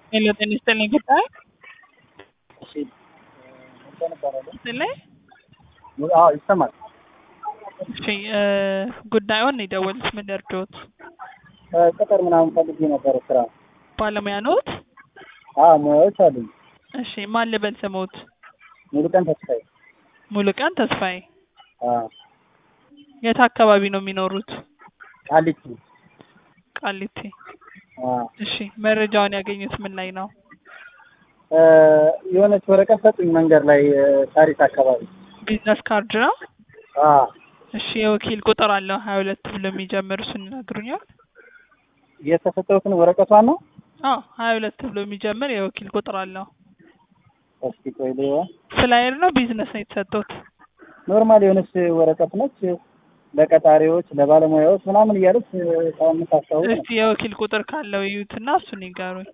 ሄሎ ጤና ይስጥልኝ ጉዳይ እሺ እንትን እባላለሁ። ይስጥልኝ አዎ ይሰማል። እሺ እ ጉዳዩን የደወሉት ምን ልርዶት? ቅጥር ምናምን ፈልጌ ነበረ ስራ። ባለሙያ ኖት? አዎ ሙያዎች አሉኝ። እሺ ማን ልበል ስሞት? ሙሉ ቀን ተስፋዬ። ሙሉቀን ተስፋዬ። አዎ የት አካባቢ ነው የሚኖሩት? ቃሊቲ። ቃሊቲ። አዎ እሺ መረጃውን ያገኙት ምን ላይ ነው? እ የሆነች ወረቀት ሰጡኝ መንገድ ላይ እ ሳሪስ አካባቢ። ቢዝነስ ካርድ ነው? አዎ እሺ የወኪል ቁጥር አለው ሀያ ሁለት ብሎ የሚጀምር እሱን ይነግሩኛል? የተሰጠሁትን ወረቀቷን ነው። አዎ ሀያ ሁለት ብሎ የሚጀምር የወኪል ቁጥር አለው። እስኪ ቆይ ልየዋ። ፍላየር ነው ቢዝነስ ነው የተሰጡት? ኖርማል የሆነች ወረቀት ነች። ለቀጣሪዎች ለባለሙያዎች ምናምን እያለች ከምታስታውቅ ነው። እስቲ የወኪል ቁጥር ካለው ይዩትና እሱን ይጋሩኝ።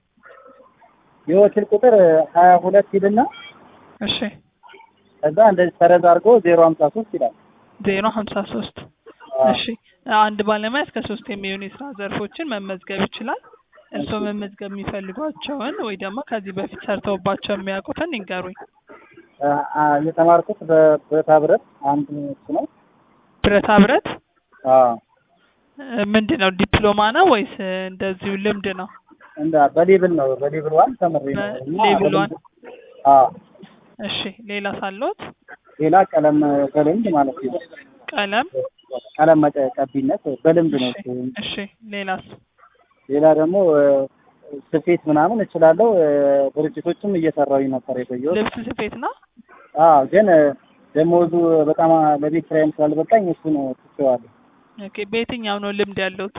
የወኪል ቁጥር ሀያ ሁለት ሂድና እሺ ከዛ እንደዚህ ሰረዝ አድርጎ ዜሮ ሀምሳ ሶስት ይላል። ዜሮ ሀምሳ ሶስት አዎ። እሺ አንድ ባለሙያ እስከ ሶስት የሚሆኑ የስራ ዘርፎችን መመዝገብ ይችላል። እርስዎ መመዝገብ የሚፈልጓቸውን ወይ ደግሞ ከዚህ በፊት ሰርተውባቸው የሚያውቁትን ይንገሩኝ። አ- አ- የተማርኩት በብረታ ብረት አንድ እሱ ነው። ብረታ ብረት አዎ እ ምንድን ነው ዲፕሎማ ነው ወይስ እ እንደዚሁ ልምድ ነው? እንዳ በሌብል ነው በሌብል ዋን ተምሬ ነው እና በሌብል ዋን? በልምድ- አዎ እሺ ሌላ ሳሎት ሌላ ቀለም በልምድ ማለት ነው። ቀለም ቀለም መቀ- ቀቢነት በልምድ ነው። እሺ እሺ ሌላስ? ሌላ ደግሞ እ ስፌት ምናምን እችላለሁ። እ ድርጅቶችም እየሰራሁኝ ነበር የቆየሁት። ልብስ ስፌት ነው? አዎ ግን እ ደሞዙ በጣም ለቤት ኪራይም ስላልበቃኝ እሱን ትቼዋለሁ። ኦኬ በየትኛው ነው ልምድ ያለውት?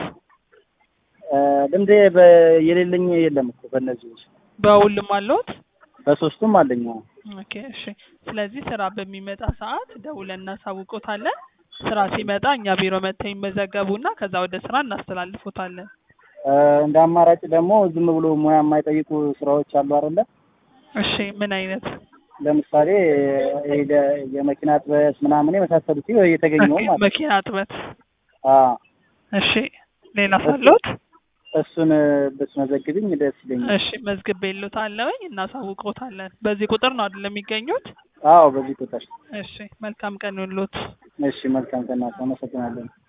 እ ልምዴ በ- የሌለኝ የለም እኮ በእነዚህ ውስጥ በሁሉም አለውት? በሶስቱም አለኝ። አዎ። ኦኬ እሺ። ስለዚህ ስራ በሚመጣ ሰዓት ደውለን እናሳውቆታለን። ስራ ሲመጣ እኛ ቢሮ መጥተው ይመዘገቡና ከዛ ወደ ስራ እናስተላልፎታለን። እ እንደ አማራጭ ደግሞ ዝም ብሎ ሙያ የማይጠይቁ ስራዎች አሉ አይደለ? እሺ ምን አይነት? ለምሳሌ ይሄ ለ- የመኪና ጥበስ ምናምን የመሳሰሉት ይኸው እየተገኘው ኦኬ፣ ማለት ነው። መኪና እጥበት። አዎ እሺ ሌላ ሳለዎት? እሱን ብትመዘግብኝ ደስ ይለኛል። እሺ መዝግቤልዎታለሁኝ እናሳውቆታለን። በዚህ ቁጥር ነው አይደል የሚገኙት? አዎ በዚህ ቁጥር። እሺ መልካም ቀን ይሁንልዎት። እሺ መልካም ቀን። አመሰግናለሁ።